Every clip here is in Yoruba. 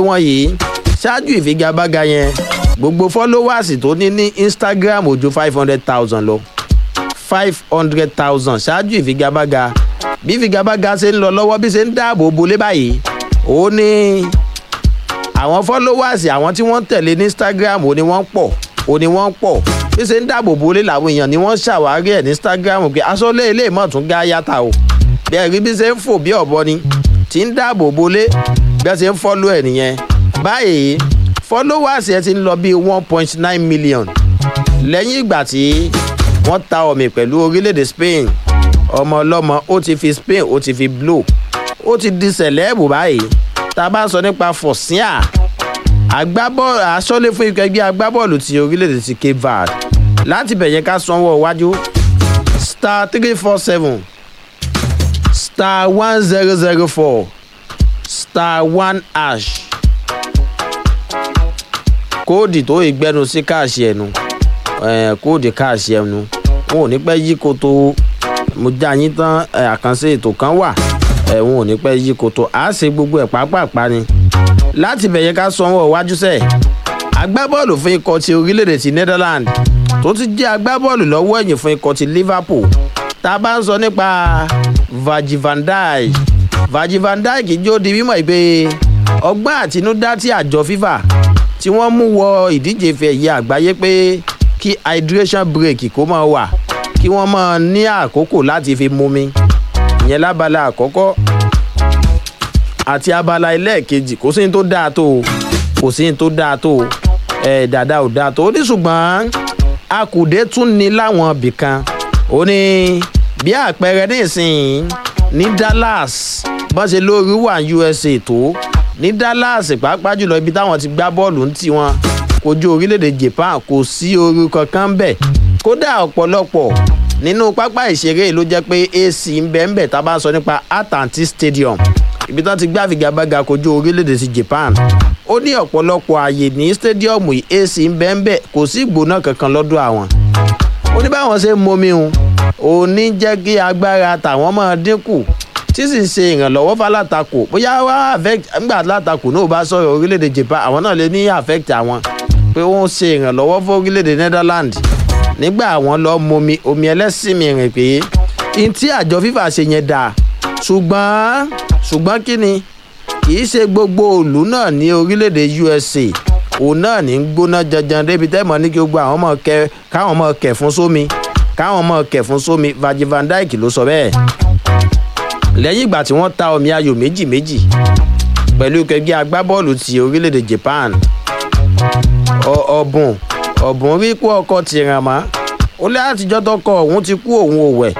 wọn yìí ṣáájú ìfigagbága yẹn gbogbo followers tó ní ní instagram ò ju five hundred thousand lọ five hundred thousand ṣáájú ìfigagbága bí ìfigagbága ṣe ń lọ lọ́wọ́ bí ṣe ń dáàbò bolé báyìí ó ní àwọn followers àwọn tí wọ́n tẹ̀lé ní instagram ò ní wọ́n pọ̀ ò ní wọ́n pọ̀ bí ṣe ń dáàbò bolé làwọn èèyàn ni wọ́n ṣàwárí ẹ̀ ní instagram pé aṣọ́lé ilé ìmọ̀ tún gá yàtà o bí ẹ̀rí bí ṣe ń fò bí ọ̀bọ ni tí ń dáàbò bolé bí ẹ ṣe ń fọ́lú ẹ̀ nìyẹn báyìí followers ẹ ti ń lọ bíi one point nine million lẹ́yìn ìgbà tí wọ́n ta ọ̀mì pẹ̀lú orílẹ̀-èdè spain ọmọ ọlọ́mọ ó ti fi spain ó ti fi blow ó ti di sẹ̀lẹ́ẹ̀bù báyìí tá a bá ń sọ nípa fọ̀síà agbábọ́ọ̀lù aṣọ́lé fún ikọ̀ ẹgbẹ́ agbábọ́ọ̀lù ti orílẹ̀-èdè ti cape verde láti bẹ̀yẹn ká sanwó iwájú star three four seven star one zero zero four star one hash kóòdì tó ìgbẹ́nu sí káàṣì ẹ̀nu kóòdì káàṣì ẹ̀nu wọn ò ní pẹ́ yí koto mo já yín tán àkànṣe ètò kan wà wọn ò ní pẹ́ yí koto à á ṣe gbogbo ẹ̀ pápápá ni láti bẹ̀yẹ ká sanwó iwájú sẹ̀ agbábọ́ọ̀lù fún ikọ̀ ti orílẹ̀-èdè ti netherlands tó ti jẹ́ agbábọ́ọ̀lù lọ́wọ́ ẹ̀yìn fún ikọ̀ ti liverpool tá a bá ń sọ nípa virgil van dijk virgil van dijk jó di mímọ̀ pé ọgbọ́n àtinúdá tí àjọ fifa tí wọ́n mú wọ ìdíje ife ẹ̀yẹ àgbáyé pé kí hydration break kó máa wà kí wọ́n máa ní àkókò láti fi mumi ìyẹn lábala àkọ́kọ́ àti abala ẹlẹ́ẹ̀kejì kò sí ní tó dáa tó o kò sí ní tó dáa tó o ẹ̀ dàda ò dáa tó o ní ṣùgbọ́n akùdé tún ní láwọn ibìkan ó ní bí àpẹẹrẹ nísìnyí ní dallas bọ́n ṣe lórí wà usa tó ní dallas pàápàá jùlọ ibi táwọn ti gbá bọ́ọ̀lù ń tiwọn kojú orílẹ̀-èdè japan kò sí orí kankan bẹ̀ kódà ọ̀pọ̀lọpọ̀ nínú pápá ìṣeré ló jẹ́ pé ac ń bẹ̀ ń bẹ̀ tá a bá sọ nípa atlantic stadium ibi tán ti gbá figagbága kojú orílẹ̀-èdè ti japan ó ní ọ̀pọ̀lọpọ̀ ààyè ní stadium yìí ac ń bẹ̀ ń bẹ̀ kò sí ìgbóná kankan lọ́dọ̀ àwọn ó ní báwọn ṣe ń momi hun òun ní jẹ́ kí agbára tàwọn máa dínkù tí sì ń ṣe ìrànlọ́wọ́ fálátakò bóyá wá affect nígbà látakò náà bá sọ̀rọ̀ orílẹ̀-èdè japan àwọn náà lè ní affect àwọn pé wọ́n ṣe ìrànlọ́wọ́ fún orílẹ̀-èdè netherlands nígbà àwọn lọ momi omi ẹlẹ́sìn mi rìn pé n tí àjọ fífa ṣe yẹn dáa ṣùgbọ́n ṣùgbọ́n kí ni kì í ṣe gbogbo òòlù náà ní orílẹ̀-èdè usa òun náà ní ń gbóná janjan débi tẹ́mọ̀ ní kí gbogbo àwọn ọmọ kẹ káwọn ọmọ kẹ̀ fún sómi káwọn ọmọ kẹ̀ fún sómi virgil van dijk ló sọ bẹ́ẹ̀ lẹ́yìn ìgbà tí wọ́n ta omi ayò méjì méjì pẹ̀lú kẹgbẹ́ agbábọ́ọ̀lù ti orílẹ̀-èdè japan ọ̀bùn ọ̀bùn rí kú ọkọ̀ tìràn mọ́ ó lé àtijọ́ tọkọ òun ti kú òun òwẹ̀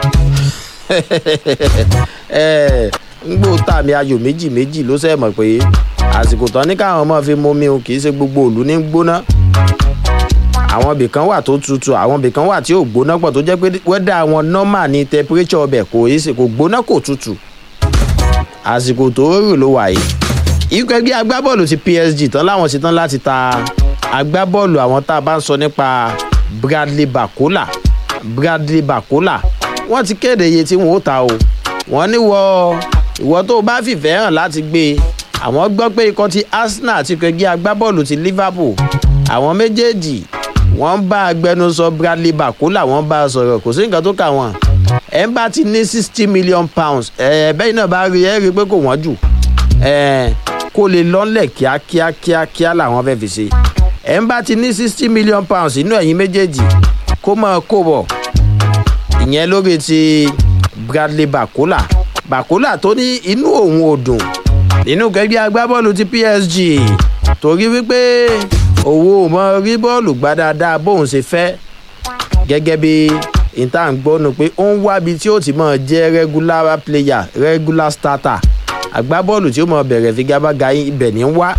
ń gbó tàmí ayò méjì méjì ló sẹ́ mọ̀ pé àsìkò tán ní káwọn ọmọ fi momi o kì í ṣe gbogbo òlu ní gbóná àwọn ibìkan wà tó tutù àwọn ibìkan wà tí ò gbóná pọ̀ tó jẹ́ pé wẹ́dà àwọn nọ́mà ní temperature ọbẹ̀ kò í ṣe kò gbóná kò tutù àsìkò tó rò ló wà yìí ikọ̀ ẹgbẹ́ agbábọ́ọ̀lù ti psg tán láwọn ṣe tán láti ta agbábọ́ọ̀lù àwọn tá a bá ń sọ nípa bradley bakola bradley bakola wọ́n ti kéde iye tí wọ́n ó ta o wọ́n ní wọ ìwọ tó o bá fìfẹ́ hàn láti gbé e àwọn gbọ́ pé ikọ̀ ti arsenal àti ikọ̀ ẹgbẹ́ agbábọ́ọ̀lù ti liverpool àwọn méjèèjì wọ́n bá agbẹnusọ bradley bakola wọ́n bá a sọ̀rọ̀ kò sí nǹkan tó kà wọ́n ẹ̀ ń bá ti ní sixty million pounds ẹ̀ bẹ́ẹ̀ náà bá rí ẹ̀ rí pé kò wọ́n jù ẹ̀ kó lè lọ́nlẹ̀ kíákíá kíákíá làwọn fẹ́ fi ṣe ẹ̀ ń bá ti ní sixty million pounds inú ẹ̀yìn méjèèjì kó máa kó bọ̀ ìyẹn lórí ti bradley bakola bakola tó ní inú òun ò dùn nínú gẹ́gẹ́ agbábọ́ọ̀lù ti psg torí wípé owó mọ rí bọ́ọ̀lù gbá dáadáa bóun ṣe fẹ́ gẹ́gẹ́ bí ìta ń gbọ́nu pé ó ń wábi tí ó ti mọ̀ jẹ́ regular player regular starter agbábọ́ọ̀lù tí ó mọ̀ bẹ̀rẹ̀ figagbága ibẹ̀ ní wá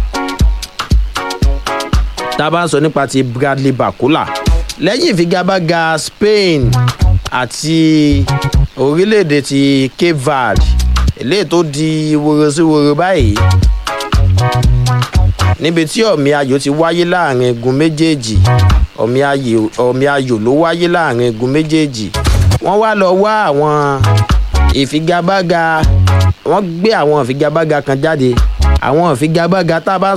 tá a bá ń sọ nípa ti bradley bakola lẹ́yìn ìfigagbága spain àti orílẹ̀-èdè ti cape verde eléyìí tó di woro sí woro báyìí níbi tí ọ̀mí ayò ti wáyé láàrin egun méjèèjì ọ̀mí ayò ló wáyé láàrin egun méjèèjì wọ́n wá lọ wá àwọn ìfigagbága wọ́n gbé àwọn ìfigagbága kan jáde àwọn ìfigagbága tá a bá